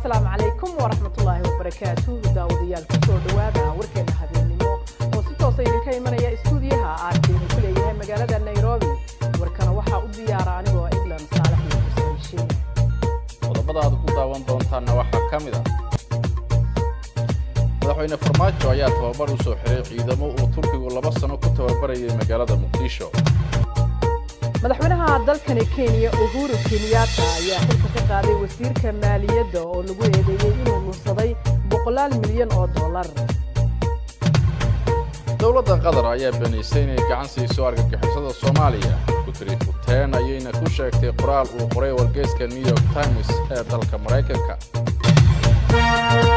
asalaamu calaykum waraxmatullaahi wabarakaatu daawadayaal kusoo dhowaada warkeena habeennimo oo si toosa idinka imanaya istuudiyaha aarkeenu ku leeyahay magaalada nairobi warkana waxaa u diyaara anigoo england saalax iyo xuseen shiin qodobada aad ku daawan doontaanna waxaa ka mid ah madaxweyne farmaajo ayaa tababar u soo xiray ciidamo uu turkigu laba sano ku tababarayay magaalada muqdisho madaxweynaha dalkani kenya uhuru kenyatta ayaa xilka ka qaaday wasiirka maaliyadda oo lagu eedeeyey inuu lunsaday boqolaal milyan oo dollar dowladda qatar ayaa beenaysay inay gacan siiso argagixisada soomaaliya gutri futeen ayayna ku sheegtay qoraal uu qoray wargeyska new york times ee dalka maraykanka